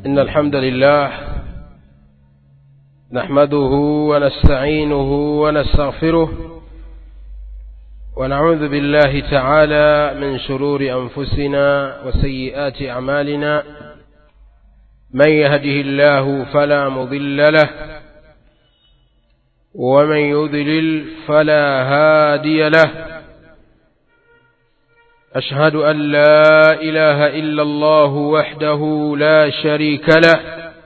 إن الحمد لله نحمده ونستعينه ونستغفره ونعوذ بالله تعالى من شرور أنفسنا وسيئات أعمالنا من يهده الله فلا مضل له ومن يضلل فلا هادي له أشهد أن لا إله إلا الله وحده لا شريك له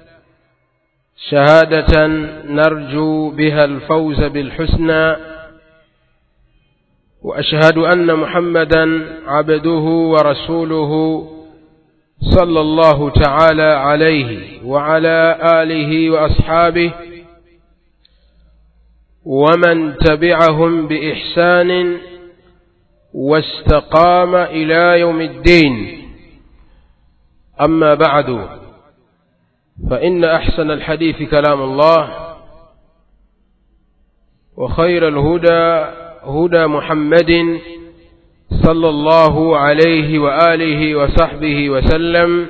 شهادة نرجو بها الفوز بالحسنى وأشهد أن محمدا عبده ورسوله صلى الله تعالى عليه وعلى آله وأصحابه ومن تبعهم بإحسان واستقام إلى يوم الدين أما بعد فإن أحسن الحديث كلام الله وخير الهدى هدى محمد صلى الله عليه وآله وصحبه وسلم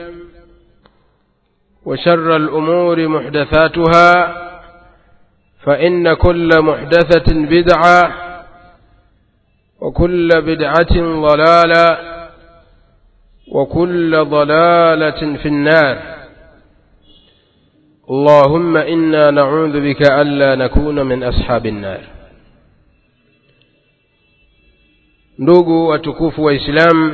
وشر الأمور محدثاتها فإن كل محدثة بدعة وكل بدعة ضلالة وكل ضلالة في النار اللهم إنا نعوذ بك ألا نكون من أصحاب النار ndugu watukufu wa islam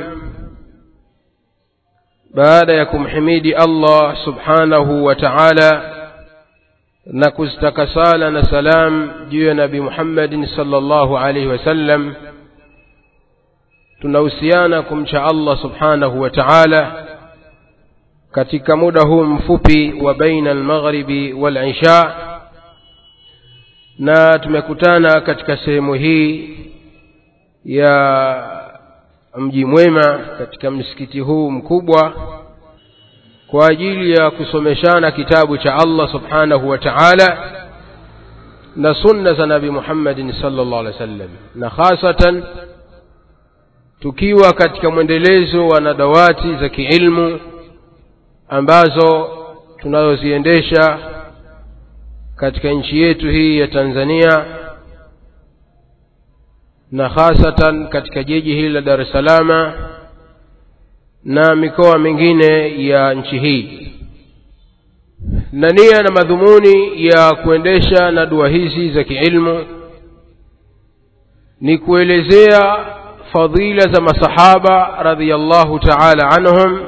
baada ya kumhimidi allah subhanahu wa taala na kuzitaka sala na salam juu ya nabi muhammadin salllahu alaihi wasallam tunahusiana kumcha allah subhanahu wa taala katika muda huu mfupi wa baina almaghribi walisha na tumekutana katika sehemu hii ya mji mwema katika msikiti huu mkubwa kwa ajili ya kusomeshana kitabu cha allah subhanahu wa taala na sunna za nabi muhammadin salllah alih wa sallam na khasatan tukiwa katika mwendelezo wa nadawati za kiilmu ambazo tunazoziendesha katika nchi yetu hii ya tanzania na hasatan katika jiji hili la dar es salama na mikoa mingine ya nchi hii na nia na madhumuni ya kuendesha na dua hizi za kiilmu ni kuelezea fadhila za masahaba radhiallahu taala anhum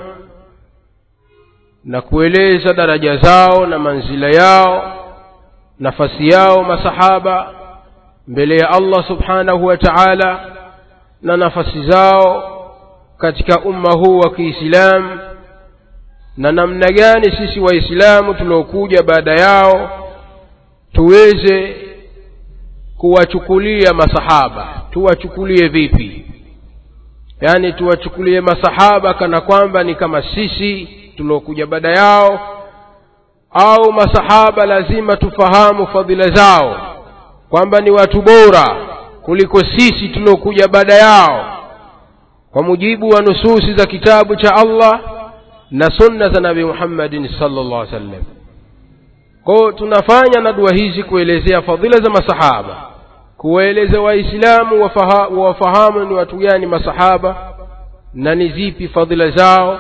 na kueleza daraja zao na manzila yao nafasi yao masahaba mbele ya allah subhanahu wa taala na nafasi zao katika umma huu wa kiislamu na namna gani sisi waislamu tuliokuja baada yao tuweze kuwachukulia masahaba tuwachukulie vipi yaani tuwachukulie masahaba kana kwamba ni kama sisi tuliokuja baada yao au masahaba lazima tufahamu fadhila zao kwamba ni watu bora kuliko sisi tuliokuja baada yao kwa mujibu wa nususi za kitabu cha allah na sunna za nabi muhammadin salllah alih sallam kwao tunafanya na dua hizi kuelezea fadhila za masahaba kuwaeleza waislamu wafahamu ni watu gani masahaba na ni zipi fadhila zao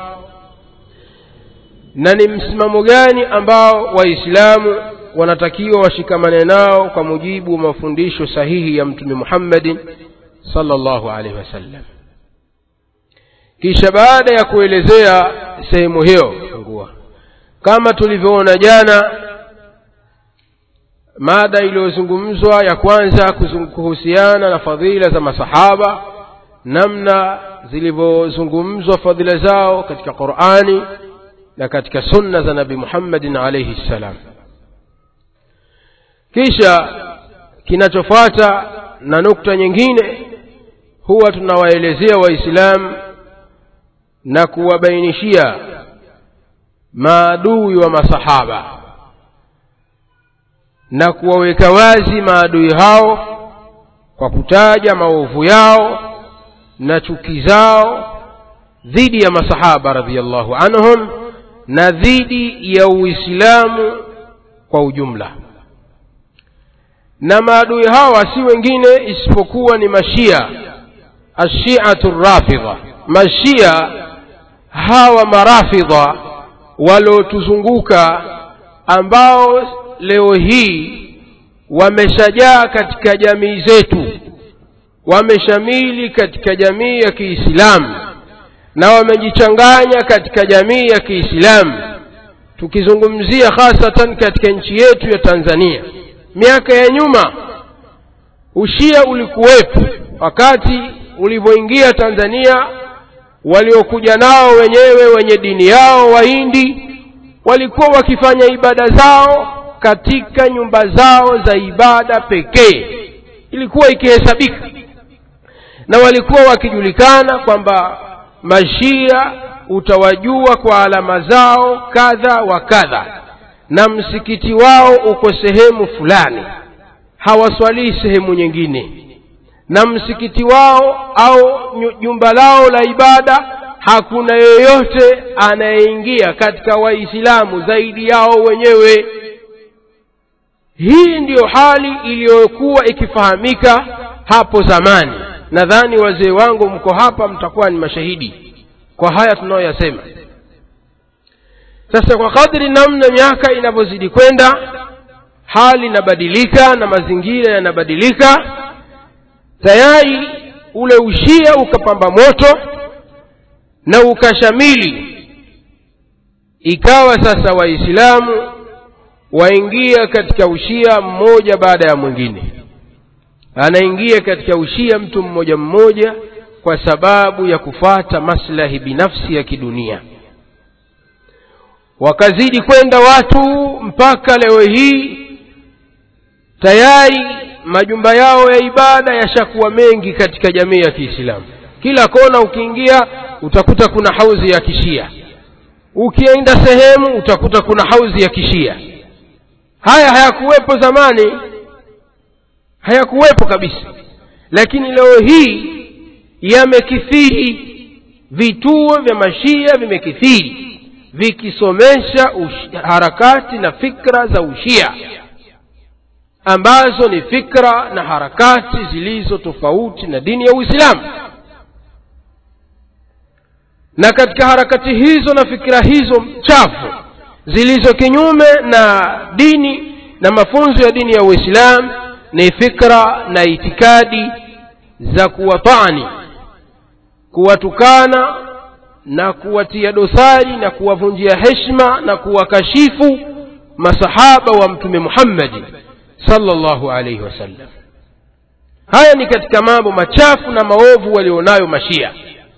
na ni msimamo gani ambao waislamu wanatakiwa washikamane nao kwa mujibu wa mafundisho sahihi ya mtume muhammadin salllahu alaihi wasallam kisha baada ya kuelezea sehemu hiyo ngua kama tulivyoona jana mada iliyozungumzwa ya kwanza kuhusiana na fadhila za masahaba namna zilivyozungumzwa fadhila zao katika qurani na katika sunna za nabi muhammadin alaihi ssalam kisha kinachofuata na nukta nyingine huwa tunawaelezea waislamu na kuwabainishia maadui wa masahaba na kuwaweka wazi maadui hao kwa kutaja maovu yao na chuki zao dhidi ya masahaba radhiallahu anhum na dhidi ya uislamu kwa ujumla na maadui hawa si wengine isipokuwa ni mashia ashiatu rafidha mashia hawa marafidha waliotuzunguka ambao leo hii wameshajaa katika jamii zetu wameshamili katika jamii ya kiislamu na wamejichanganya katika jamii ya kiislamu tukizungumzia hasatan katika nchi yetu ya tanzania miaka ya nyuma ushia ulikuwepo wakati ulivyoingia tanzania waliokuja nao wenyewe wenye dini yao wahindi walikuwa wakifanya ibada zao katika nyumba zao za ibada pekee ilikuwa ikihesabika na walikuwa wakijulikana kwamba mashia utawajua kwa alama zao kadha wa kadha na msikiti wao uko sehemu fulani hawaswalii sehemu nyingine na msikiti wao au jumba lao la ibada hakuna yeyote anayeingia katika waislamu zaidi yao wenyewe hii ndiyo hali iliyokuwa ikifahamika hapo zamani nadhani wazee wangu mko hapa mtakuwa ni mashahidi kwa haya tunayoyasema sasa kwa kadri namna miaka inavyozidi kwenda hali inabadilika na mazingira yanabadilika tayari ule ushia ukapamba moto na ukashamili ikawa sasa waislamu waingia katika ushia mmoja baada ya mwingine anaingia katika ushia mtu mmoja mmoja kwa sababu ya kufata maslahi binafsi ya kidunia wakazidi kwenda watu mpaka leo hii tayari majumba yao ya ibada yashakuwa mengi katika jamii ya kiislamu kila kona ukiingia utakuta kuna hauzi ya kishia ukienda sehemu utakuta kuna hauzi ya kishia haya hayakuwepo zamani hayakuwepo kabisa lakini leo hii yamekithiri vituo vya mashia vimekithiri vikisomesha harakati na fikra za ushia ambazo ni fikra na harakati zilizo tofauti na dini ya uislamu na katika harakati hizo na fikira hizo chafu zilizo kinyume na dini na mafunzo ya dini ya uislamu ni fikra na itikadi za kuwatani kuwatukana na kuwatia dosari na kuwavunjia heshima na kuwakashifu masahaba wa mtume muhammadi sallallahu alaihi wasallam haya ni katika mambo machafu na maovu walionayo mashia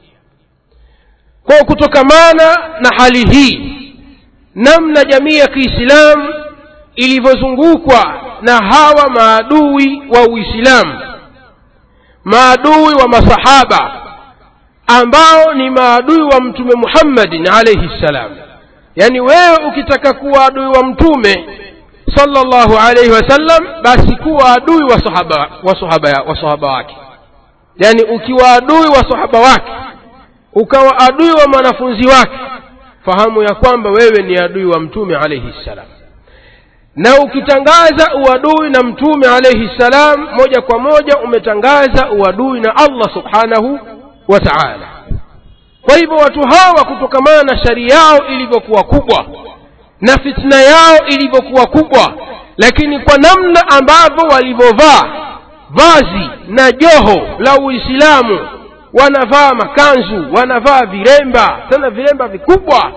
kwa kutokamana na hali hii namna jamii ya kiislamu ilivyozungukwa na hawa maadui wa uislamu maadui wa masahaba ambao ni maadui wa mtume muhammadin alaihi ssalam yaani wewe ukitaka kuwa adui wa mtume sallallahu alaihi wasallam basi kuwa adui wa sahaba wa sahaba wa sahaba wake yaani ukiwa adui wa sahaba wake ukawa adui wa mwanafunzi wake fahamu ya kwamba wewe ni adui wa mtume alaihi ssalam na ukitangaza uadui na mtume alaihi ssalam moja kwa moja umetangaza uadui na allah subhanahu wa taala kwa hivyo watu hawa kutokamana na shari yao ilivyokuwa kubwa na fitna yao ilivyokuwa kubwa lakini kwa namna ambavyo walivyovaa vazi na joho la uislamu wanavaa makanzu wanavaa viremba tena viremba vikubwa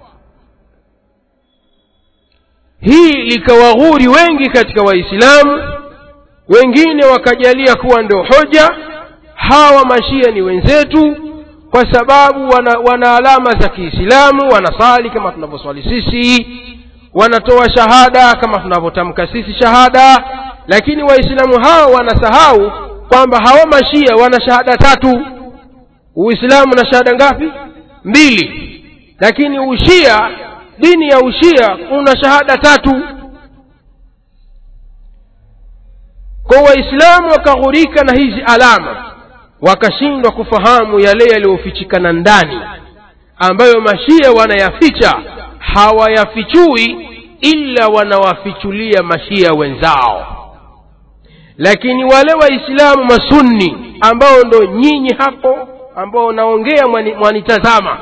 hii likawaghuri wengi katika waislamu wengine wakajalia kuwa ndio hoja hawa mashia ni wenzetu kwa sababu wana, wana alama za kiislamu wanasali kama tunavyoswali sisi wanatoa shahada kama tunavyotamka sisi shahada lakini waislamu hao wanasahau kwamba hawa mashia wana shahada tatu uislamu na shahada ngapi mbili lakini ushia dini ya ushia una shahada tatu kwa waislamu wakaghurika na hizi alama wakashindwa kufahamu yale yaliyofichikana ndani ambayo mashia wanayaficha hawayafichui illa wanawafichulia mashia wenzao lakini wale waislamu masunni ambao ndo nyinyi hapo ambao naongea mwani- mwanitazama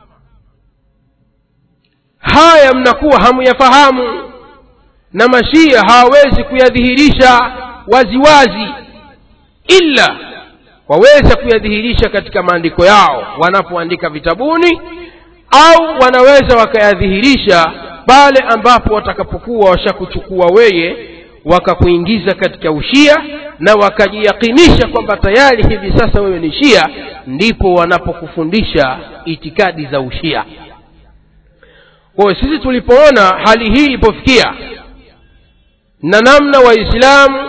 haya mnakuwa hamuyafahamu na mashia hawawezi kuyadhihirisha waziwazi illa waweza kuyadhihirisha katika maandiko yao wanapoandika vitabuni au wanaweza wakayadhihirisha pale ambapo watakapokuwa washakuchukua weye wakakuingiza katika ushia na wakajiyakinisha kwamba tayari hivi sasa wewe ni shia ndipo wanapokufundisha itikadi za ushia kwa hiyo sisi tulipoona hali hii ilipofikia na namna waislamu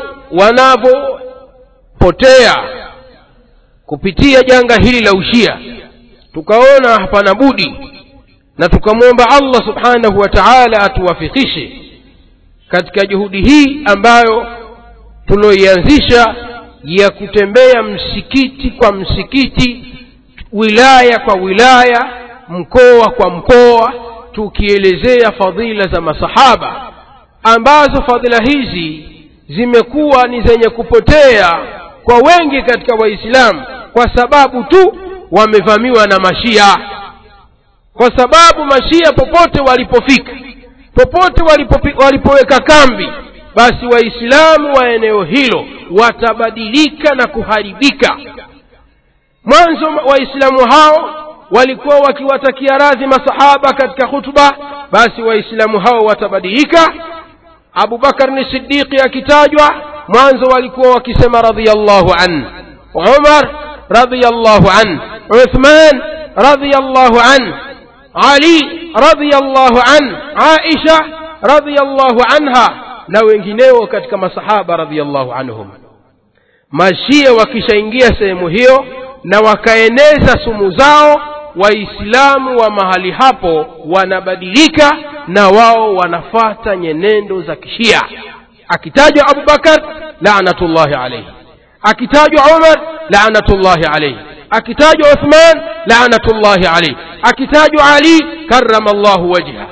wanavyopotea kupitia janga hili la ushia tukaona hapana budi na tukamwomba allah subhanahu wa taala atuwafikishe katika juhudi hii ambayo tuloianzisha ya kutembea msikiti kwa msikiti wilaya kwa wilaya mkoa kwa mkoa tukielezea fadhila za masahaba ambazo fadhila hizi zimekuwa ni zenye kupotea kwa wengi katika waislamu kwa sababu tu wamevamiwa na mashia kwa sababu mashia popote walipofika popote walipopi, walipoweka kambi basi waislamu wa eneo hilo watabadilika na kuharibika mwanzo waislamu hao walikuwa wakiwatakia radhi masahaba katika khutba basi waislamu hao watabadilika abubakar ni siddiqi akitajwa mwanzo walikuwa wakisema radhiallahu an umar radhiallahu an uthman radhiallahu an ali radhiallahu an aisha radhiallahu anha na wengineo katika masahaba radhiallahu anhum mashia wakishaingia sehemu hiyo na wakaeneza sumu zao waislamu wa mahali hapo wanabadilika na wao wanafata nyenendo za kishia akitajwa abubakar lanatullahi alaihi akitajwa umar lanatullahi alaihi akitajwa uthman lanatullahi alaihi akitajwa ali karama llahu wajha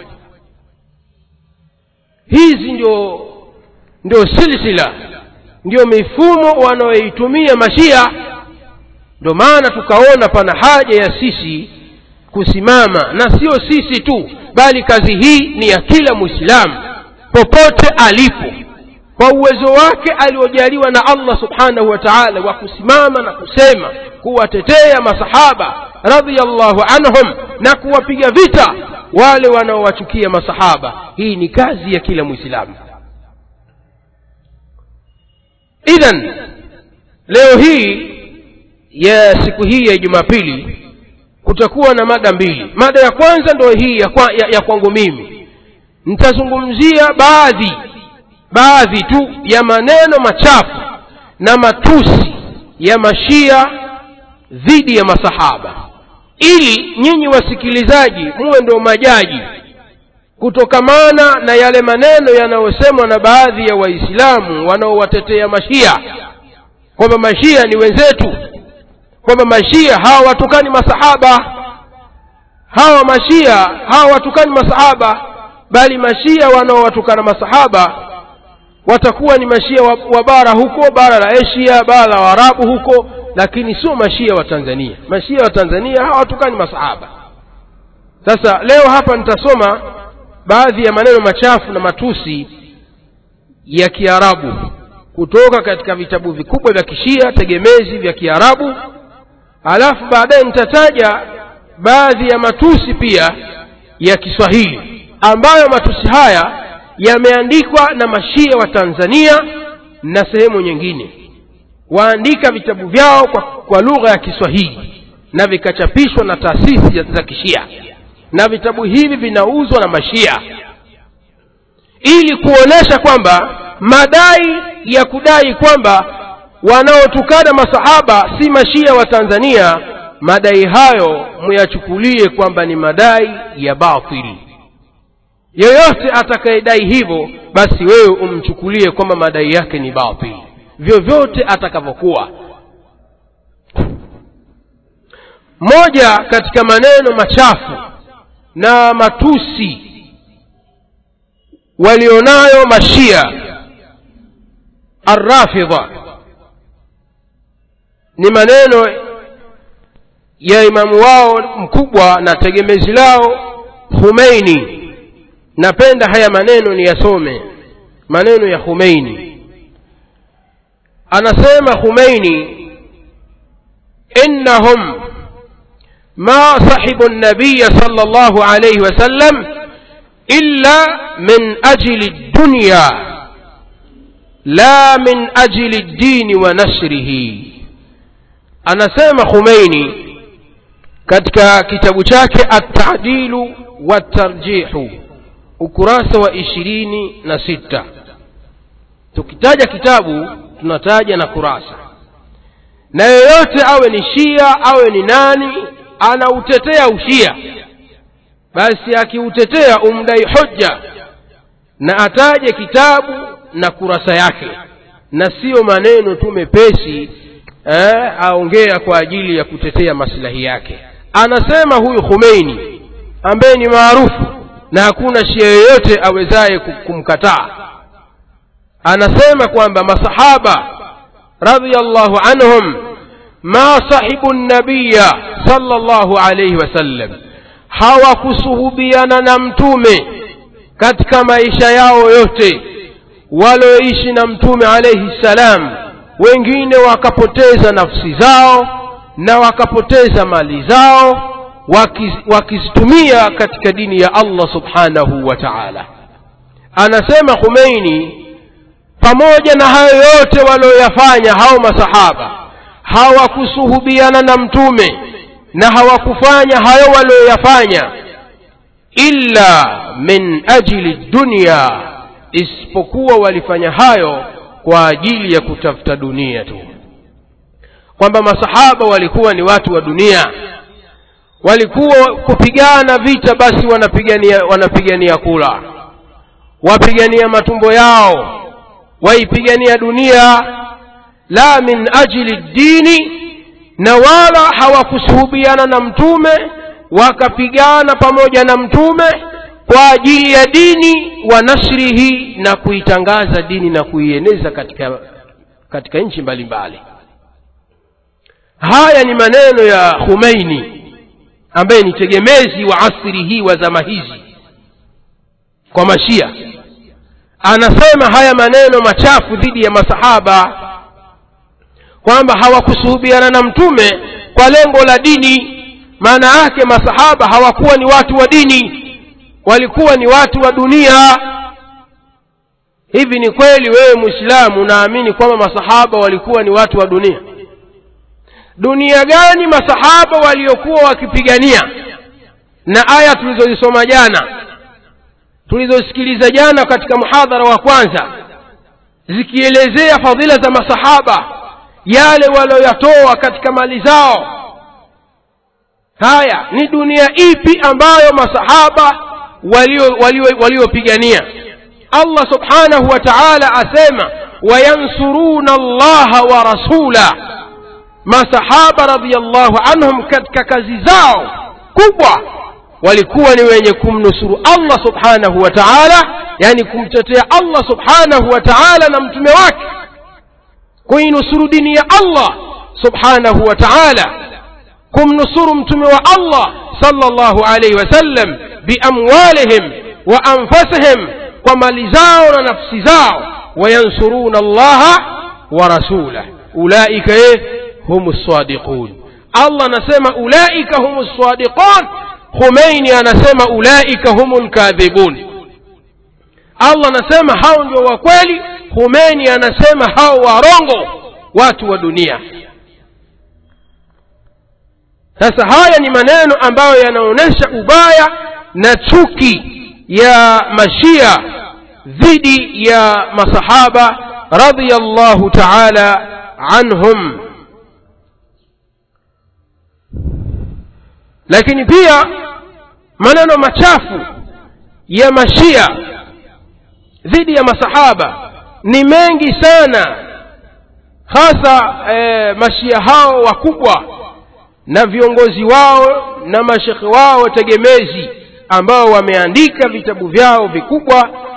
hizi ndio ndio silsila ndio mifumo wanayoitumia mashia ndio maana tukaona pana haja ya sisi kusimama na sio sisi tu bali kazi hii ni ya kila mwislamu popote alipo kwa uwezo wake aliojaliwa na allah subhanahu wa taala wa kusimama na kusema kuwatetea masahaba radhiallahu anhum na kuwapiga vita wale wanaowachukia masahaba hii ni kazi ya kila mwislamu idhan leo hii ya siku hii ya jumapili kutakuwa na mada mbili mada ya kwanza ndio hii ya, kwa, ya, ya kwangu mimi nitazungumzia baadhi baadhi tu ya maneno machafu na matusi ya mashia dhidi ya masahaba ili nyinyi wasikilizaji muwe ndio majaji kutokamana na yale maneno yanayosemwa na baadhi ya waislamu wanaowatetea mashia kwamba mashia ni wenzetu kwamba mashia hawa watukani masahaba hawa mashia hawa watukani masahaba bali mashia wanaowatukana masahaba watakuwa ni mashia wa, wa bara huko bara la asia bara la waarabu huko lakini sio mashia wa tanzania mashia wa tanzania hawatukani masahaba sasa leo hapa nitasoma baadhi ya maneno machafu na matusi ya kiarabu kutoka katika vitabu vikubwa vya kishia tegemezi vya kiarabu alafu baadaye nitataja baadhi ya matusi pia ya kiswahili ambayo matusi haya yameandikwa na mashia wa tanzania na sehemu nyingine waandika vitabu vyao kwa, kwa lugha ya kiswahili na vikachapishwa na taasisi za kishia na vitabu hivi vinauzwa na mashia ili kuonesha kwamba madai ya kudai kwamba wanaotukana masahaba si mashia wa tanzania madai hayo muyachukulie kwamba ni madai ya batili yoyote atakayedai hivyo basi wewe umchukulie kwamba madai yake ni batili vyovyote atakavyokuwa moja katika maneno machafu na matusi walionayo mashia arrafidha ni maneno ya imamu wao mkubwa na tegemezi lao Khomeini napenda haya maneno niyasome maneno ya Khomeini anasema Khomeini innahum ma sahibu an-nabiy sallallahu alayhi wasallam illa min ajli ad-dunya la min ajli ad-din wa nashrihi anasema Khomeini katika kitabu chake at-ta'dilu wat-tarjihu ukurasa wa ishirini na sita tukitaja kitabu tunataja na kurasa na yeyote awe ni shia awe ni nani anautetea ushia basi akiutetea umdai hoja na ataje kitabu na kurasa yake na siyo maneno tu mepesi eh, aongea kwa ajili ya kutetea maslahi yake anasema huyu Khomeini ambaye ni maarufu na hakuna shia yoyote awezaye kumkataa anasema kwamba masahaba radhiyallahu anhum ma sahibu nabiya sallallahu alayhi wasallam hawakusuhubiana na mtume katika maisha yao yote walioishi na mtume alayhi salam wengine wakapoteza nafsi zao na wakapoteza mali zao wakizitumia katika dini ya Allah subhanahu wa ta'ala anasema Khomeini pamoja na hayo yote walioyafanya hao masahaba hawakusuhubiana na mtume na hawakufanya hayo walioyafanya illa min ajili dunya isipokuwa walifanya hayo kwa ajili ya kutafuta dunia tu kwamba masahaba walikuwa ni watu wa dunia walikuwa kupigana vita basi wanapigania wanapigania kula wapigania matumbo yao waipigania dunia la min ajli dini na wala hawakusuhubiana na mtume wakapigana pamoja na mtume kwa ajili ya dini wa nashrihi na kuitangaza dini na kuieneza katika katika nchi mbalimbali haya ni maneno ya Khomeini ambaye ni tegemezi wa asri hii wa zama hizi kwa mashia anasema haya maneno machafu dhidi ya masahaba kwamba hawakusuhubiana na mtume kwa lengo la dini maana yake masahaba hawakuwa ni watu wa dini walikuwa ni watu wa dunia hivi ni kweli wewe muislamu unaamini kwamba masahaba walikuwa ni watu wa dunia dunia gani masahaba waliokuwa wakipigania na aya tulizozisoma jana tulizosikiliza jana katika muhadhara wa kwanza zikielezea fadhila za masahaba yale walioyatoa katika mali zao haya ni dunia ipi ambayo masahaba waliopigania walio, walio Allah subhanahu wa ta'ala asema wayansuruna allaha wa rasula masahaba radhiyallahu anhum katika kazi zao kubwa walikuwa ni wenye kumnusuru Allah subhanahu wa ta'ala yani kumtetea Allah subhanahu wa ta'ala na mtume wake kuinusuru dini ya Allah subhanahu wa ta'ala kumnusuru mtume wa Allah sallallahu alayhi wasallam biamwalihim wa anfusihim kwa mali zao na nafsi zao wayansuruna Allah wa rasulah ulaika humus sadiqun Allah anasema ulaika humus sadiqun Khomeini anasema ulaika humul kadhibun Allah anasema hao ndio wa kweli Khomeini anasema hao warongo watu wa dunia sasa haya ni maneno ambayo yanaonyesha ubaya na chuki ya mashia dhidi ya masahaba radhiyallahu ta'ala anhum lakini pia maneno machafu ya mashia dhidi ya masahaba ni mengi sana hasa e, mashia hao wakubwa na viongozi wao na mashekhe wao tegemezi ambao wameandika vitabu vyao vikubwa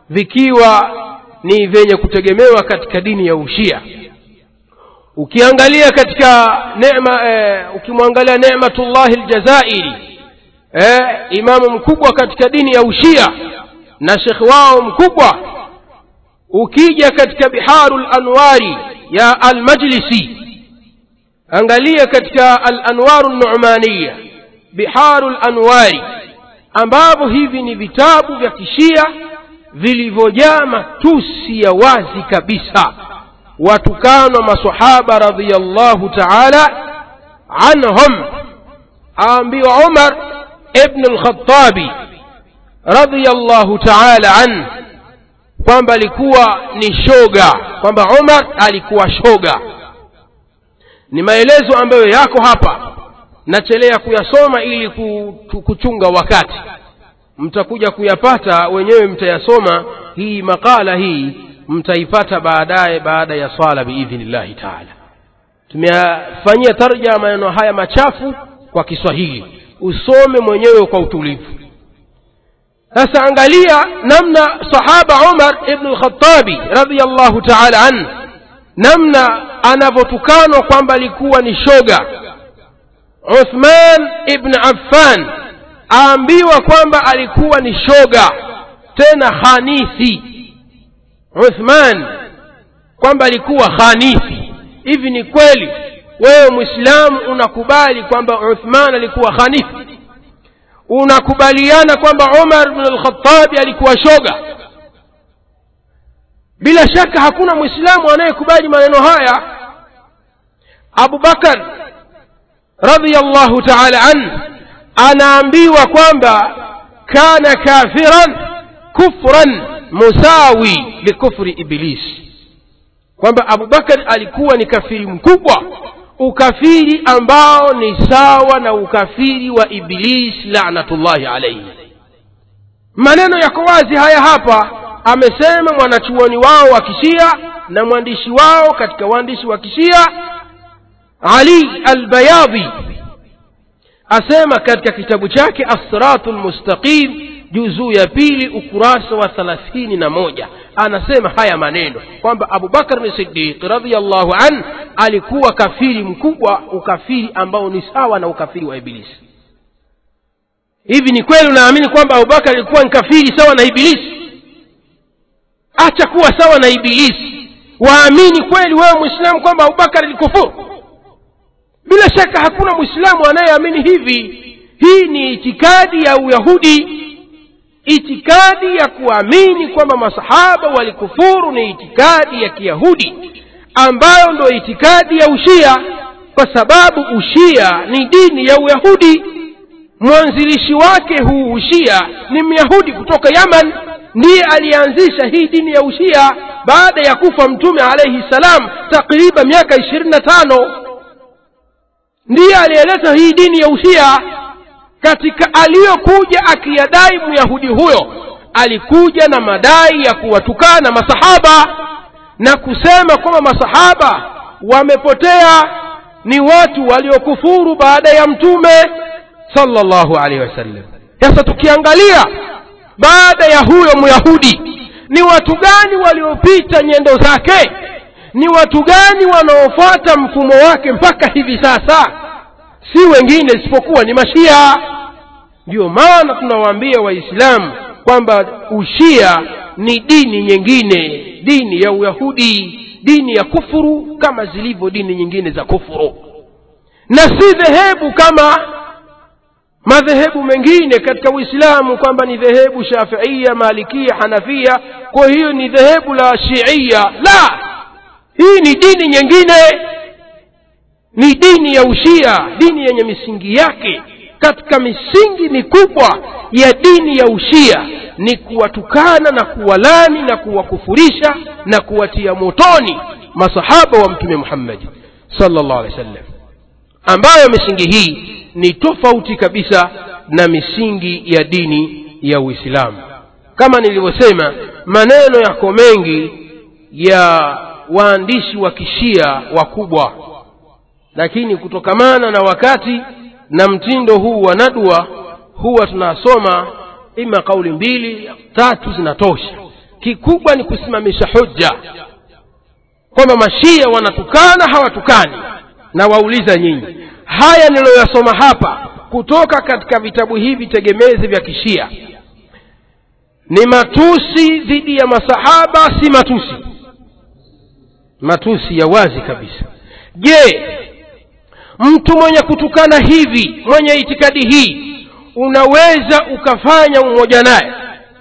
vikiwa ni vyenye kutegemewa katika dini ya ushia ukiangalia katika neema eh, ukimwangalia nematullahi ljazairi eh, imamu mkubwa katika dini ya ushia na shekhe wao mkubwa ukija katika biharu lanwari ya almajlisi angalia katika alanwaru numaniya biharu lanwari ambavyo hivi ni vitabu vya kishia vilivyojaa matusi ya wazi kabisa watukanwa masahaba radhiallahu taala anhum aambiwa umar ibn lkhatabi radhiallahu taala anh kwamba alikuwa ni shoga kwamba umar alikuwa shoga ni maelezo ambayo yako hapa nachelea kuyasoma ili kuchunga wakati mtakuja kuyapata wenyewe mtayasoma hii makala hii mtaipata baadaye baada ya swala biidhnillahi taala tumeyafanyia tarja maneno haya machafu kwa kiswahili usome mwenyewe kwa utulivu sasa angalia namna sahaba umar ibnu lkhatabi radiallahu taala anhu namna anavyotukanwa kwamba alikuwa ni shoga uthman ibn affan aambiwa kwamba alikuwa ni shoga tena khanisi uthman kwamba alikuwa khanisi hivi ni kweli wewe mwislamu unakubali kwamba uthman alikuwa khanisi unakubaliana kwamba umar bn lkhatabi alikuwa shoga bila shaka hakuna mwislamu anayekubali maneno haya abu bakar radiallahu taala anhu anaambiwa kwamba kana kafiran kufran musawi likufri iblis kwamba abubakar alikuwa ni kafiri mkubwa ukafiri ambao ni sawa na ukafiri wa iblis lanatullahi alaihi maneno yako wazi haya hapa amesema mwanachuoni wao wa kishia na mwandishi wao katika waandishi wa kishia ali albayadhi asema katika kitabu chake assiratu lmustaqim juzuu ya pili ukurasa wa thalathini na moja anasema haya maneno kwamba abubakar ni sidiq radiallahu an alikuwa kafiri mkubwa ukafiri ambao ni sawa na ukafiri wa ibilisi hivi ni kweli unaamini kwamba abubakar alikuwa ni kafiri sawa na ibilisi acha kuwa sawa na ibilisi waamini kweli wewe mwislamu kwamba abubakar alikufuru bila shaka hakuna mwislamu anayeamini hivi hii ni itikadi ya uyahudi itikadi ya kuamini kwamba masahaba walikufuru ni itikadi ya kiyahudi ambayo ndo itikadi ya ushia kwa sababu ushia ni dini ya uyahudi mwanzilishi wake huu ushia ni myahudi kutoka yaman ndiye aliyeanzisha hii dini ya ushia baada ya kufa mtume alaihi salam takriban miaka ishirini na tano ndiye aliyeleta hii dini ya ushia katika aliyokuja akiyadai myahudi huyo alikuja na madai ya kuwatukana masahaba na kusema kwamba masahaba wamepotea ni watu waliokufuru baada ya mtume sallallahu alaihi wasallam sasa tukiangalia baada ya huyo myahudi ni watu gani waliopita nyendo zake ni watu gani wanaofuata mfumo wake mpaka hivi sasa si wengine isipokuwa ni mashia ndiyo maana tunawaambia waislamu kwamba ushia ni dini nyingine dini ya uyahudi dini ya kufuru kama zilivyo dini nyingine za kufuru na si dhehebu kama madhehebu mengine katika uislamu kwamba ni dhehebu shafiia malikia hanafia kwa hiyo ni dhehebu la shiia la hii ni dini nyingine ni dini ya ushia dini yenye misingi yake katika misingi mikubwa ya dini ya ushia ni kuwatukana na kuwalani na kuwakufurisha na kuwatia motoni masahaba wa mtume muhammadi salllah alehi wa sallam ambayo misingi hii ni tofauti kabisa na misingi ya dini ya uislamu kama nilivyosema maneno yako mengi ya waandishi wa kishia wakubwa lakini kutokamana na wakati na mtindo huu wa nadwa huwa tunasoma ima kauli mbili tatu zinatosha kikubwa ni kusimamisha hujja kwamba mashia wanatukana hawatukani na wauliza nyinyi haya niliyoyasoma hapa kutoka katika vitabu hivi tegemezi vya kishia ni matusi dhidi ya masahaba si matusi matusi ya wazi kabisa je mtu mwenye kutukana hivi mwenye itikadi hii unaweza ukafanya umoja naye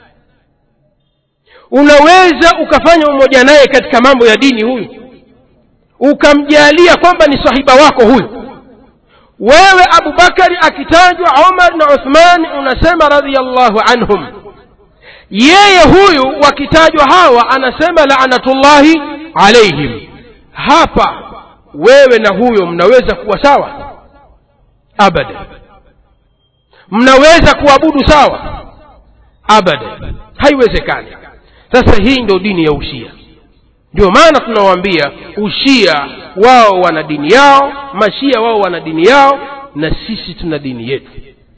unaweza ukafanya umoja naye katika mambo ya dini huyu ukamjalia kwamba ni sahiba wako huyu wewe abubakari akitajwa omar na uthman unasema radiallahu anhum yeye huyu wakitajwa hawa anasema laanatullahi alaihim hapa wewe na huyo mnaweza kuwa sawa abada mnaweza kuabudu sawa abada haiwezekani sasa hii ndio dini ya ushia ndio maana tunawaambia ushia wao wana dini yao mashia wao wana dini yao na sisi tuna dini yetu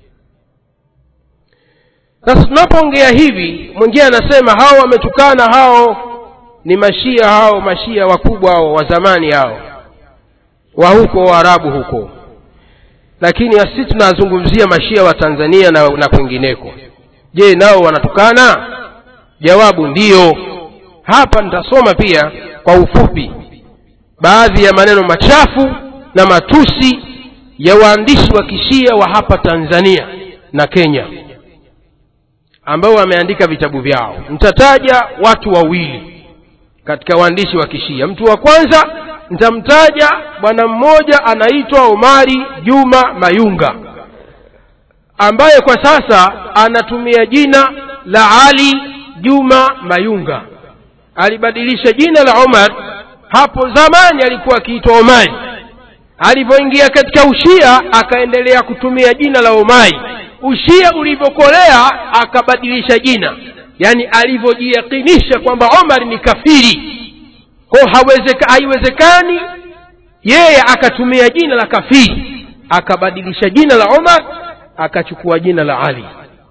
sasa tunapoongea hivi mwingine anasema hao wametukana hao ni mashia hao mashia wakubwa hao wa zamani hao wa huko waarabu huko lakini sisi tunazungumzia mashia wa tanzania na, na kwingineko je nao wanatukana jawabu ndiyo hapa nitasoma pia kwa ufupi baadhi ya maneno machafu na matusi ya waandishi wa kishia wa hapa tanzania na kenya ambao wameandika vitabu vyao nitataja watu wawili katika waandishi wa kishia mtu wa kwanza nitamtaja bwana mmoja anaitwa omari juma mayunga ambaye kwa sasa anatumia jina la ali juma mayunga alibadilisha jina la omar hapo zamani alikuwa akiitwa omari alivyoingia katika ushia akaendelea kutumia jina la omari ushia ulivyokolea akabadilisha jina yaani alivyojiyakinisha kwamba omar ni kafiri kwao haiwezekani yeye akatumia jina la kafiri akabadilisha jina la omar akachukua jina la ali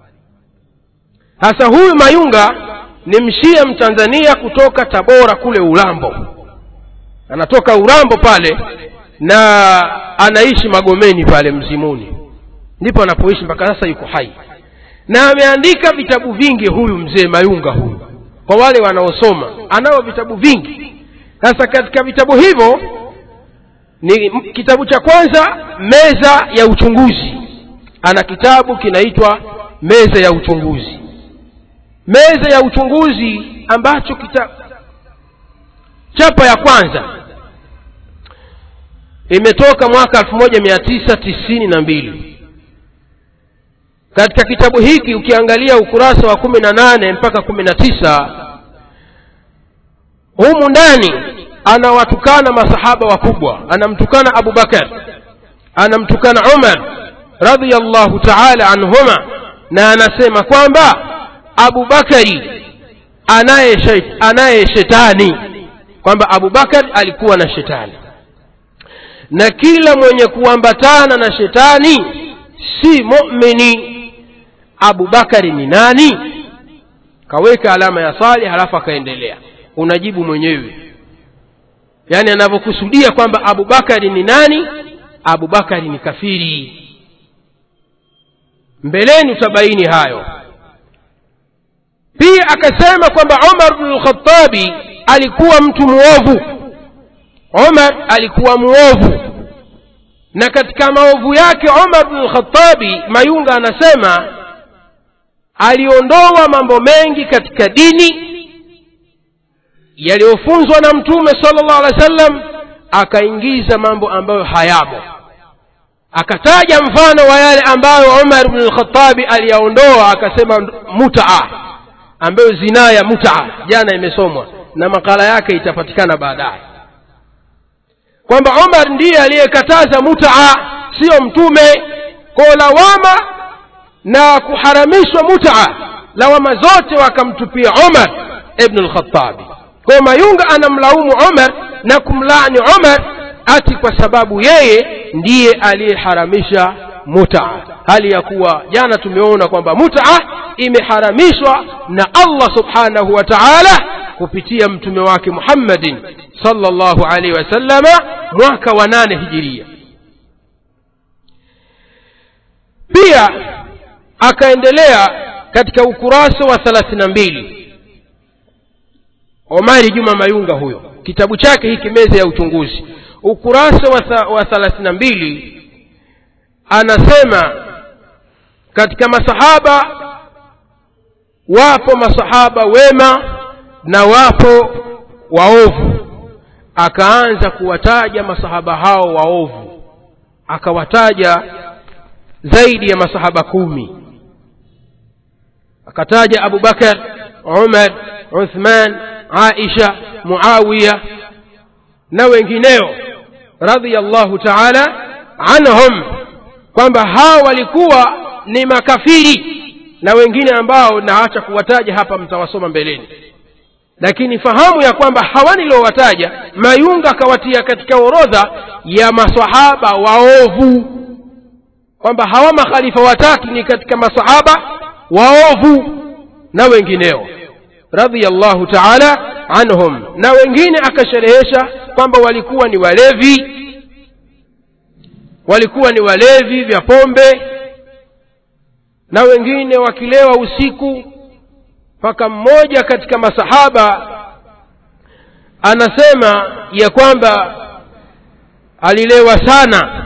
sasa huyu mayunga ni mshia mtanzania kutoka tabora kule urambo anatoka urambo pale na anaishi magomeni pale mzimuni ndipo anapoishi mpaka sasa yuko hai na ameandika vitabu vingi huyu mzee mayunga huyu kwa wale wanaosoma anao vitabu vingi sasa katika vitabu hivyo ni kitabu cha kwanza meza ya uchunguzi ana kitabu kinaitwa meza ya uchunguzi meza ya uchunguzi ambacho kita chapa ya kwanza imetoka mwaka elfu moja mia tisa tisini na mbili katika kitabu hiki ukiangalia ukurasa wa kumi na nane mpaka kumi na tisa humu ndani anawatukana masahaba wakubwa anamtukana abu bakar anamtukana umar radiallahu taala anhuma na anasema kwamba abu bakari anaye anaye shetani kwamba abu bakar alikuwa na shetani na kila mwenye kuambatana na shetani si mumini abu bakari ni nani kaweka alama ya sali halafu akaendelea unajibu mwenyewe yaani anavyokusudia kwamba abu bakari ni nani abu bakari ni kafiri mbeleni utabaini hayo pia akasema kwamba umar bnu lkhatabi alikuwa mtu mwovu umar alikuwa mwovu na katika maovu yake umar bnu lkhatabi mayunga anasema aliondoa mambo mengi katika dini yaliyofunzwa na mtume sala llahu alehi wa sallam akaingiza mambo ambayo hayamo akataja mfano wa yale ambayo umar bnu lkhatabi aliyaondoa akasema mutaa ambayo zinaa ya mutaa jana imesomwa na makala yake itapatikana baadaye kwamba umar ndiye aliyekataza mutaa siyo mtume ko lawama na kuharamishwa mutaa lawama zote wakamtupia umar ibnu lkhatabi kwa mayunga anamlaumu umar na kumlaani umar ati kwa sababu yeye ndiye aliyeharamisha muta hali ya kuwa jana tumeona kwamba muta imeharamishwa na allah subhanahu wa taala kupitia mtume wake muhammadin sallallahu alaihi wasallama mwaka wa nane hijiria pia akaendelea katika ukurasa wa thelathini na mbili omari juma mayunga huyo kitabu chake hiki meza ya uchunguzi ukurasa wa, tha, wa thelathini na mbili anasema katika masahaba wapo masahaba wema na wapo waovu akaanza kuwataja masahaba hao waovu akawataja zaidi ya masahaba kumi akataja abu bakar umar uthman aisha muawiya na wengineo radhiallahu taala anhum kwamba hao walikuwa ni makafiri na wengine ambao naacha kuwataja hapa mtawasoma mbeleni lakini fahamu ya kwamba hawa niliowataja mayunga akawatia katika orodha ya masahaba waovu kwamba hawa makhalifa watatu ni katika masahaba waovu na wengineo radhiallahu taala anhum na wengine akasherehesha kwamba walikuwa ni walevi walikuwa ni walevi vya pombe na wengine wakilewa usiku mpaka mmoja katika masahaba anasema ya kwamba alilewa sana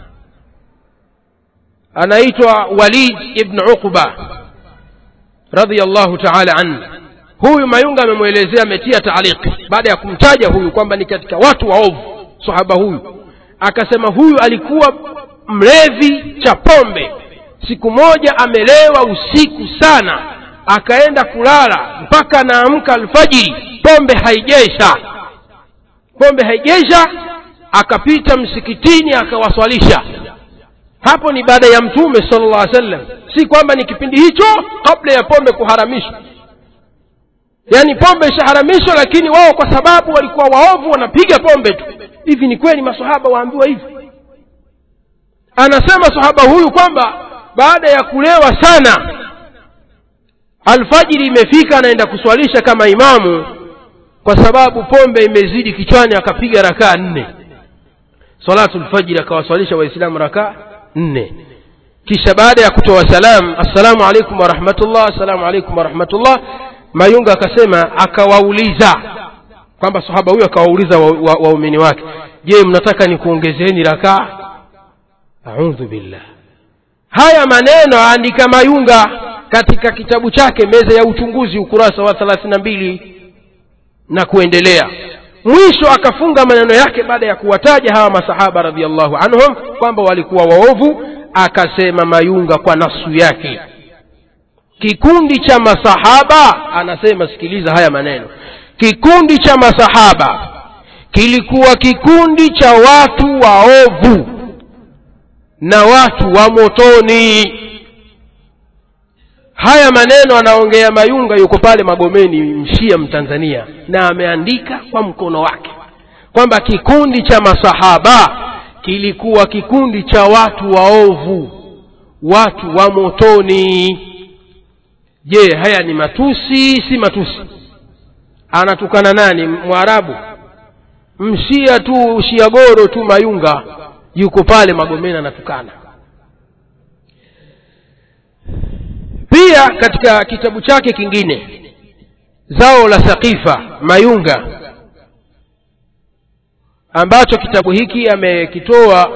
anaitwa walid ibn uqba radiallahu taala anhu huyu mayunga amemwelezea ametia taaliki baada ya kumtaja huyu kwamba ni katika watu waovu sahaba huyu akasema huyu alikuwa mlevi cha pombe siku moja amelewa usiku sana akaenda kulala mpaka anaamka alfajiri pombe haijesha pombe haijesha akapita msikitini akawaswalisha hapo ni baada ya mtume sala llah sallam si kwamba ni kipindi hicho kabla ya pombe kuharamishwa yaani pombe ishaharamishwa lakini wao kwa sababu walikuwa waovu wanapiga pombe tu hivi ni kweli masahaba waambiwa hivi anasema sahaba huyu kwamba baada ya kulewa sana alfajiri imefika anaenda kuswalisha kama imamu kwa sababu pombe imezidi kichwani akapiga rakaa nne salatu lfajiri akawaswalisha waislamu rakaa nne kisha baada ya kutoa salam assalamu alaikum warahmatullah assalamu alaikum warahmatullah mayunga akasema akawauliza kwamba sahaba huyo akawauliza waumini wa, wa wake je mnataka nikuongezeni rakaa audhu billah haya maneno aandika mayunga katika kitabu chake meza ya uchunguzi ukurasa wa thelathini na mbili na kuendelea mwisho akafunga maneno yake baada ya kuwataja hawa masahaba radiallahu anhum kwamba walikuwa waovu akasema mayunga kwa nasu yake kikundi cha masahaba anasema sikiliza haya maneno kikundi cha masahaba kilikuwa kikundi cha watu waovu na watu wa motoni haya maneno anaongea mayunga yuko pale magomeni mshia mtanzania na ameandika kwa mkono wake kwamba kikundi cha masahaba kilikuwa kikundi cha watu waovu watu wa motoni je haya ni matusi si matusi anatukana nani mwarabu mshia tu shiagoro tu mayunga yuko pale magomeni anatukana pia katika kitabu chake kingine zao la saqifa mayunga ambacho kitabu hiki amekitoa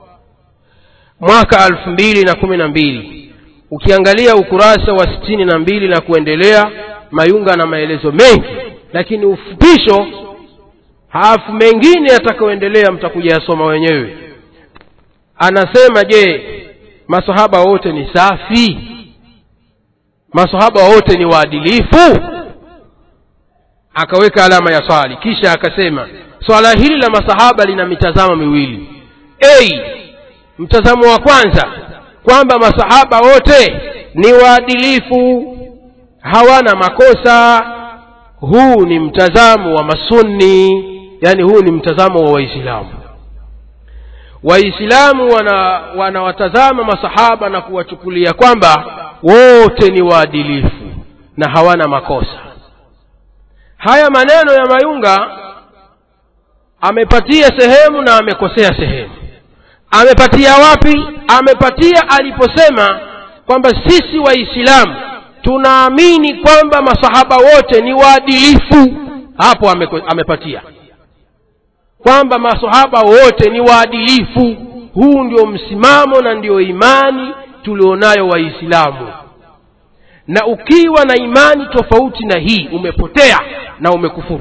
mwaka elfu mbili na kumi na mbili ukiangalia ukurasa wa sitini na mbili na kuendelea mayunga na maelezo mengi lakini ufupisho halafu mengine yatakayoendelea mtakuja yasoma wenyewe anasema je masahaba wote ni safi masahaba wote ni waadilifu akaweka alama ya swali kisha akasema swala hili la masahaba lina mitazamo miwili a mtazamo wa kwanza kwamba masahaba wote ni waadilifu hawana makosa huu ni mtazamo wa masunni yani huu ni mtazamo wa waislamu waislamu wanawatazama wana masahaba na kuwachukulia kwamba wote ni waadilifu na hawana makosa haya maneno ya mayunga amepatia sehemu na amekosea sehemu amepatia wapi amepatia aliposema kwamba sisi waislamu tunaamini kwamba masahaba wote ni waadilifu hapo ameko, amepatia kwamba masahaba wote ni waadilifu huu ndio msimamo na ndio imani tulionayo waislamu na ukiwa na imani tofauti na hii umepotea na umekufuru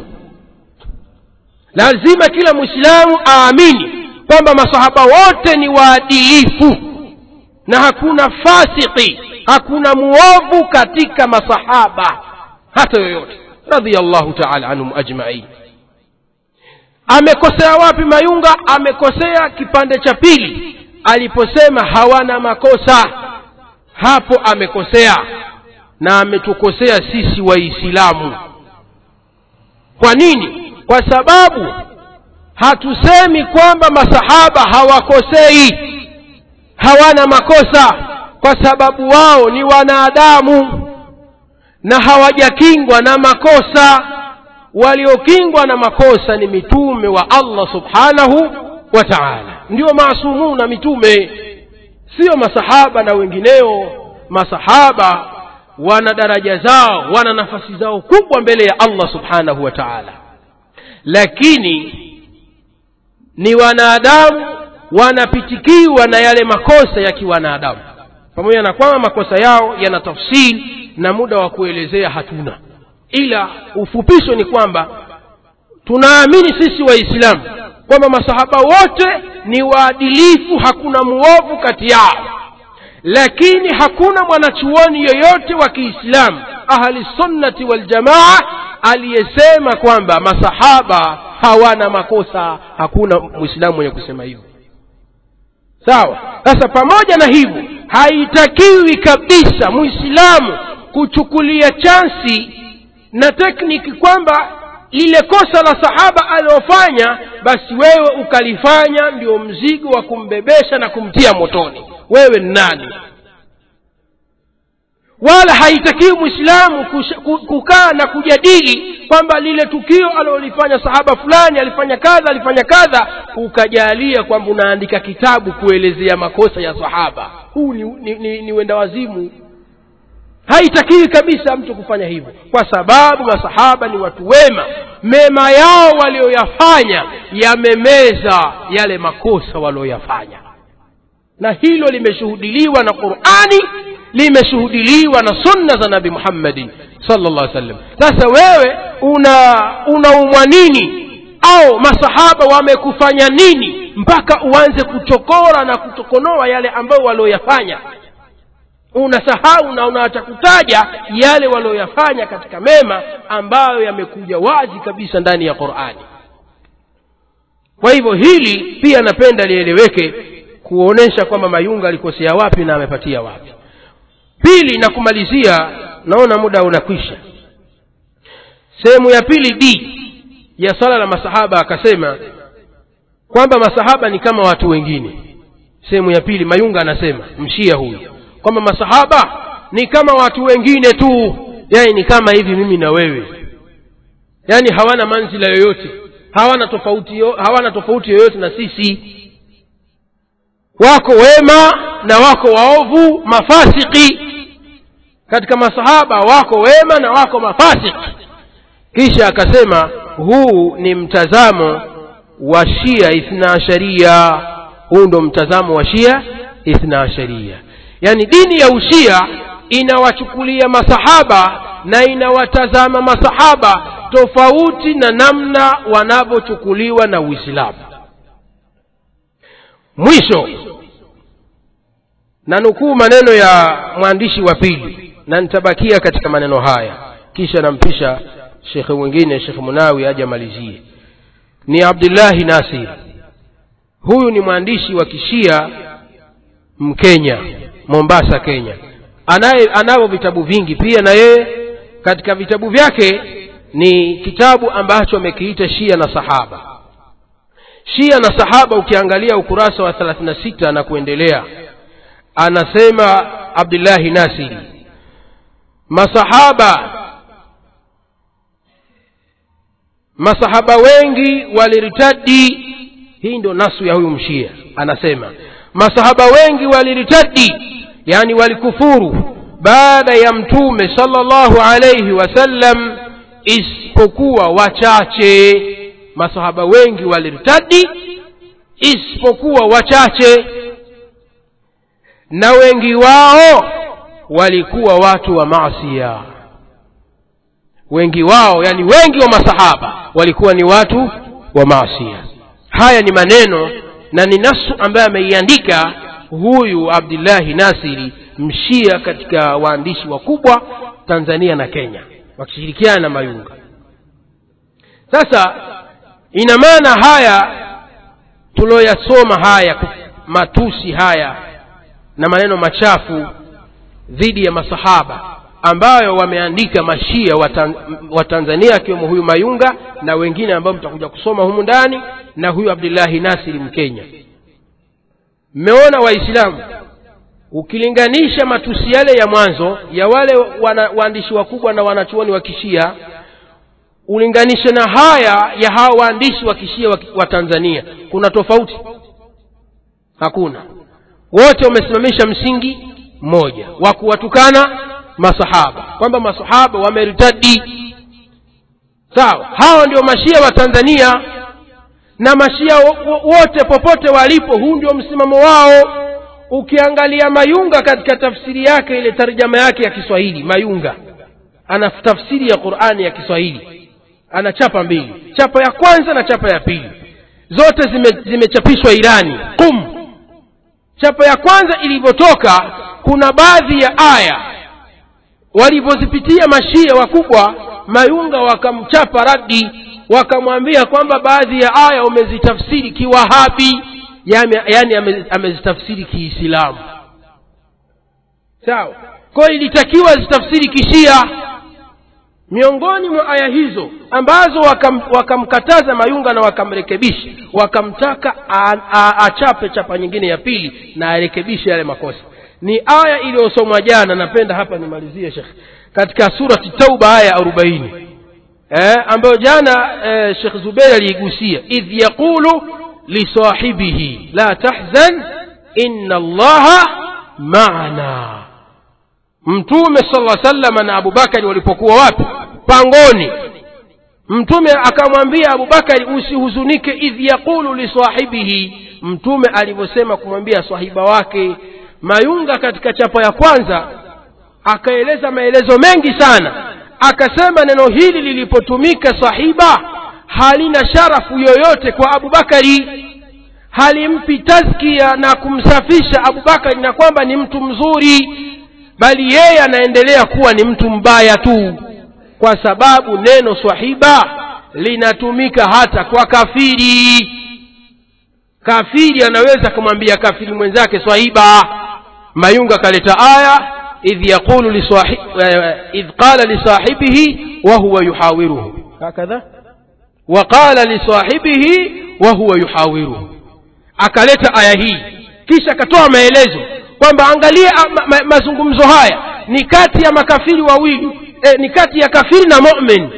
lazima kila mwislamu aamini kwamba masahaba wote ni waadilifu na hakuna fasiki hakuna muovu katika masahaba hata yoyote radhiallahu taala anhum ajmain amekosea wapi mayunga amekosea kipande cha pili aliposema hawana makosa hapo amekosea na ametukosea sisi waislamu kwa nini kwa sababu hatusemi kwamba masahaba hawakosei hawana makosa kwa sababu wao ni wanadamu na hawajakingwa na makosa waliokingwa na makosa ni mitume wa allah subhanahu wa taala ndio maasumuna mitume sio masahaba na wengineo masahaba wana daraja zao wana nafasi zao kubwa mbele ya allah subhanahu wa taala lakini ni wanadamu wanapitikiwa na yale makosa ya kiwanadamu pamoja na kwamba makosa yao yana tafsiri na muda wa kuelezea hatuna ila ufupisho ni kwamba tunaamini sisi waislamu kwamba masahaba wote ni waadilifu hakuna muovu kati yao lakini hakuna mwanachuoni yoyote wa kiislamu ahli sunnati waljamaa aliyesema kwamba masahaba hawana makosa hakuna mwislamu mwenye kusema hivyo sawa sasa pamoja na hivyo haitakiwi kabisa mwislamu kuchukulia chansi na tekniki kwamba lile kosa la sahaba aliyofanya basi wewe ukalifanya ndio mzigo wa kumbebesha na kumtia motoni wewe ni nani wala haitakiwi mwislamu kukaa na kujadili kwamba lile tukio alilolifanya sahaba fulani alifanya kadha alifanya kadha ukajalia kwamba unaandika kitabu kuelezea makosa ya sahaba huu ni, ni, ni, ni wenda wazimu haitakiwi kabisa mtu kufanya hivyo kwa sababu masahaba ni watu wema mema yao walioyafanya yamemeza yale makosa walioyafanya na hilo limeshuhudiliwa na qurani limeshuhudiliwa na sunna za nabi muhammadin sallallahu alaihi wasallam sasa wewe una unaumwa nini au masahaba wamekufanya nini mpaka uanze kuchokora na kutokonoa yale ambayo walioyafanya unasahau na unaacha kutaja yale walioyafanya katika mema ambayo yamekuja wazi kabisa ndani ya qurani kwa hivyo hili pia napenda lieleweke kuonesha kwamba mayunga alikosea wapi na amepatia wapi pili na kumalizia naona muda unakwisha sehemu ya pili d ya swala la masahaba akasema kwamba masahaba ni kama watu wengine sehemu ya pili mayunga anasema mshia huyu kwamba masahaba ni kama watu wengine tu yani ni kama hivi mimi na wewe yani hawana manzila yoyote hawana tofauti yo, hawana tofauti yoyote na sisi wako wema na wako waovu mafasiki katika masahaba wako wema na wako mafasiki kisha akasema huu ni mtazamo wa shia ithna asharia huu ndo mtazamo wa shia ithna asharia yaani dini ya ushia inawachukulia masahaba na inawatazama masahaba tofauti na namna wanavyochukuliwa na uislamu mwisho na nukuu maneno ya mwandishi wa pili na nitabakia katika maneno haya kisha nampisha shekhe mwingine shekhe munawi aje amalizie ni abdullahi nasir huyu ni mwandishi wa kishia mkenya mombasa kenya anaye anavyo vitabu vingi pia na yeye katika vitabu vyake ni kitabu ambacho amekiita shia na sahaba shia na sahaba ukiangalia ukurasa wa 36 na kuendelea anasema abdullahi nasiri masahaba masahaba wengi waliritadi hii ndio nasu ya huyu mshia anasema masahaba wengi waliritadi yani walikufuru baada ya mtume sallallahu alayhi wasallam isipokuwa wachache masahaba wengi waliritadi isipokuwa wachache na wengi wao walikuwa watu wa maasia wengi wao yani wengi wa masahaba walikuwa ni watu wa maasia haya ni maneno na ni nasu ambaye ameiandika huyu abdullahi nasiri mshia katika waandishi wakubwa tanzania na kenya wakishirikiana na mayunga sasa ina maana haya tuloyasoma haya matusi haya na maneno machafu dhidi ya masahaba ambayo wameandika mashia wa, tan, wa tanzania akiwemo huyu mayunga na wengine ambao mtakuja kusoma humu ndani na huyu abdullahi nasiri mkenya mmeona waislamu ukilinganisha matusi yale ya mwanzo ya wale wana, waandishi wakubwa na wanachuoni wa kishia ulinganishe na haya ya hawa waandishi wa kishia wa, wa tanzania kuna tofauti hakuna wote wamesimamisha msingi mmoja wa kuwatukana masahaba kwamba masahaba wameritadi sawa hawa ndio mashia wa tanzania na mashia wote popote walipo huu ndio msimamo wao ukiangalia mayunga katika tafsiri yake ile tarjama yake ya kiswahili mayunga ana tafsiri ya qurani ya kiswahili ana chapa mbili chapa ya kwanza na chapa ya pili zote zimechapishwa zime irani qum chapa ya kwanza ilivyotoka kuna baadhi ya aya walivyozipitia mashia wakubwa mayunga wakamchapa radi wakamwambia kwamba baadhi ya aya umezitafsiri kiwahabi yani amezitafsiri kiislamu sawa kwayo ilitakiwa zitafsiri kishia miongoni mwa aya hizo ambazo wakamkataza wakam mayunga na wakamrekebisha wakamtaka achape chapa nyingine ya pili na arekebishe yale makosa ni aya iliyosomwa jana napenda hapa nimalizie shekh katika surati tauba aya arobaini eh, ambayo jana eh, shekh zubeir aliigusia idh yaqulu lisahibihi la tahzan inna allaha maana mtume sala salama na abubakari walipokuwa wapi pangoni mtume akamwambia abubakari usihuzunike idh yaqulu lisahibihi mtume alivyosema kumwambia sahiba wake mayunga katika chapa ya kwanza akaeleza maelezo mengi sana akasema neno hili lilipotumika sahiba halina sharafu yoyote kwa abubakari halimpi tazkia na kumsafisha abubakari na kwamba ni mtu mzuri bali yeye anaendelea kuwa ni mtu mbaya tu kwa sababu neno swahiba linatumika hata kwa kafiri kafiri anaweza kumwambia kafiri mwenzake swahiba mayunga akaleta aya idh yaqulu liswahi, idh qala lisahibihi wa huwa yuhawiruhu hakadha wa qala lisahibihi wa huwa yuhawiruhu akaleta aya hii kisha akatoa maelezo kwamba angalia ma, ma, mazungumzo haya ni kati ya makafiri wawili e, ni kati ya kafiri na mumin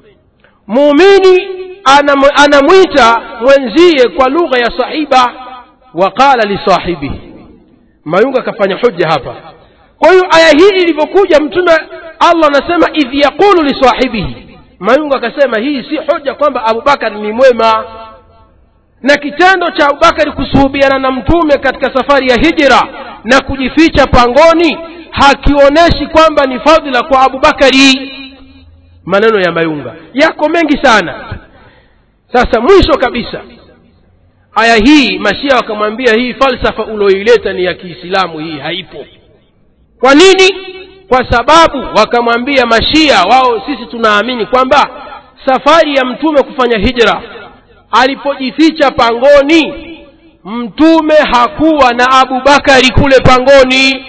muumini anamwita mwenzie kwa lugha ya sahiba wa qala lisahibihi mayunga akafanya hoja hapa kwa hiyo aya hii ilivyokuja mtume allah anasema idh yaqulu lisahibihi mayunga akasema hii si hoja kwamba abubakari ni mwema na kitendo cha abubakari kusuhubiana na mtume katika safari ya hijra na kujificha pangoni hakionyeshi kwamba ni fadhila kwa abubakari maneno ya mayunga yako mengi sana sasa mwisho kabisa aya hii mashia wakamwambia hii falsafa ulioileta ni ya kiislamu hii haipo kwa nini kwa sababu wakamwambia mashia wao sisi tunaamini kwamba safari ya mtume kufanya hijra alipojificha pangoni mtume hakuwa na abubakari kule pangoni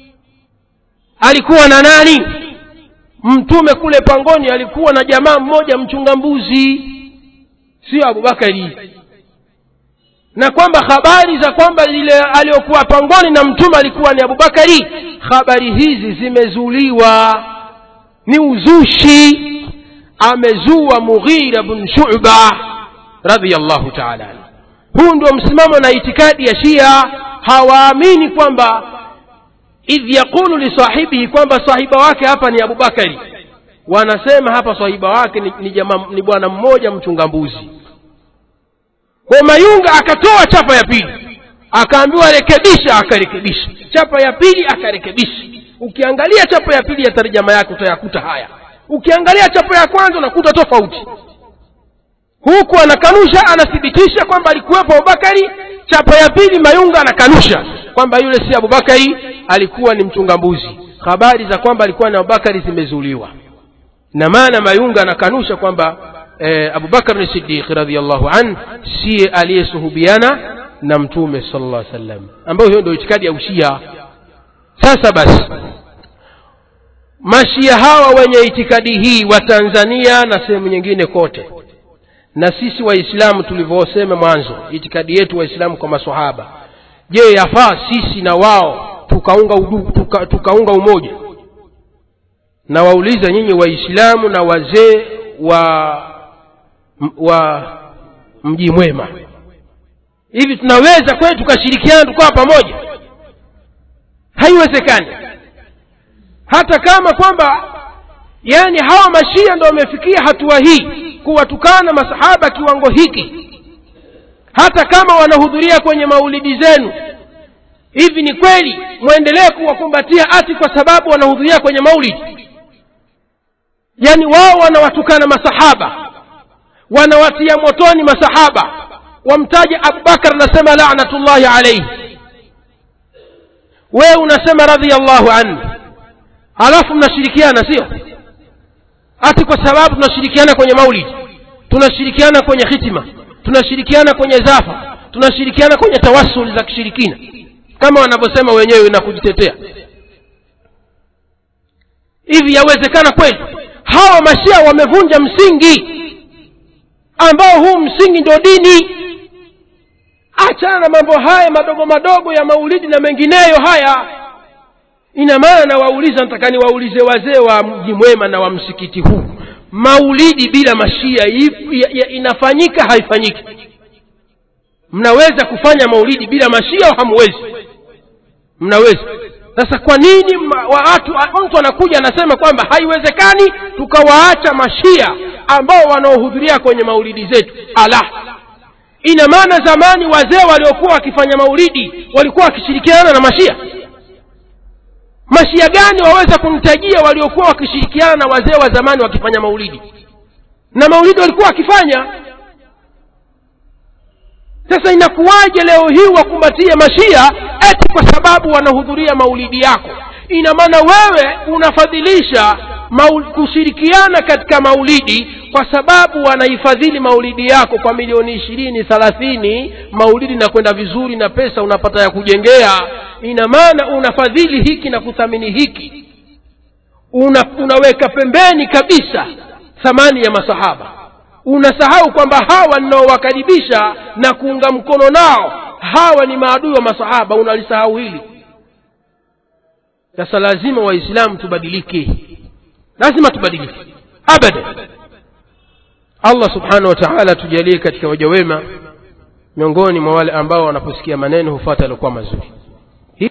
alikuwa na nani mtume kule pangoni alikuwa na jamaa mmoja mchunga mbuzi sio abubakari na kwamba habari za kwamba ile aliyokuwa pangoni na mtume alikuwa ni abubakari habari hizi zimezuliwa ni uzushi amezua mughira bn shuba radiallahu taala anhu huu ndio msimamo na itikadi ya shia hawaamini kwamba idh yaqulu lisahibihi kwamba sahiba wake hapa ni abubakari wanasema hapa sahiba wake ni, ni, jama, ni bwana mmoja mchunga mbuzi kwa mayunga akatoa chapa ya pili akaambiwa rekebisha akarekebisha chapa ya pili akarekebisha ukiangalia chapa ya pili ya tarjama yake utayakuta haya ukiangalia chapa ya kwanza unakuta tofauti huku anakanusha anathibitisha kwamba alikuwepo abubakari chapa ya pili mayunga anakanusha kwamba yule si abubakari alikuwa ni mchunga mbuzi habari za kwamba alikuwa ni abubakari zimezuliwa na maana mayunga anakanusha kwamba eh, abubakar ni sidiq radiallahu an siye aliyesuhubiana na mtume sala llah sallam ambayo hiyo ndio itikadi ya ushia sasa basi mashia hawa wenye itikadi hii wa tanzania na sehemu nyingine kote na sisi waislamu tulivyosema mwanzo itikadi yetu waislamu kwa masahaba je yafaa sisi na wao tukaunga, udu, tuka, tukaunga umoja na wauliza nyinyi waislamu na wazee wa wa mji mwema hivi tunaweza kweli tukashirikiana tukawa pamoja haiwezekani hata kama kwamba yani hawa mashia ndo wamefikia hatua hii kuwatukana masahaba kiwango hiki hata kama wanahudhuria kwenye maulidi zenu hivi ni kweli mwendelee kuwakumbatia ati kwa sababu wanahudhuria kwenye maulidi yani wao wanawatukana masahaba wanawatia motoni masahaba wamtaja abubakar anasema lanatullahi alaihi wewe unasema radhiallahu anhu halafu mnashirikiana sio ati kwa sababu tunashirikiana kwenye maulidi tunashirikiana kwenye hitima tunashirikiana kwenye zafa tunashirikiana kwenye tawasuli za kishirikina kama wanavyosema wenyewe na kujitetea hivi yawezekana kweli hawa mashia wamevunja msingi ambao huu msingi ndio dini achana na mambo haya madogo madogo ya maulidi na mengineyo haya ina maana nawauliza nataka niwaulize wazee wa mji mwema na wa msikiti huu maulidi bila mashia ya, ya, inafanyika haifanyiki mnaweza kufanya maulidi bila mashia au hamwezi mnaweza sasa kwa nini watu mtu anakuja anasema kwamba haiwezekani tukawaacha mashia ambao wanaohudhuria kwenye maulidi zetu ala ina maana zamani wazee waliokuwa wakifanya maulidi walikuwa wakishirikiana na mashia mashia gani waweza kumtajia waliokuwa wakishirikiana na wazee wa zamani wakifanya maulidi na maulidi walikuwa wakifanya sasa inakuwaje leo hii wakumbatie mashia eti kwa sababu wanahudhuria maulidi yako ina maana wewe unafadhilisha maul, kushirikiana katika maulidi kwa sababu wanaifadhili maulidi yako kwa milioni ishirini thalathini maulidi na kwenda vizuri na pesa unapata ya kujengea ina maana unafadhili hiki na kuthamini hiki una, unaweka pembeni kabisa thamani ya masahaba unasahau kwamba hawa ninaowakaribisha na kuunga mkono nao hawa ni maadui wa masahaba unalisahau hili sasa lazima waislamu tubadilike lazima tubadilike abadan allah subhanahu wa taala tujalie katika waja wema miongoni mwa wale ambao wanaposikia maneno hufuata aliokuwa mazuri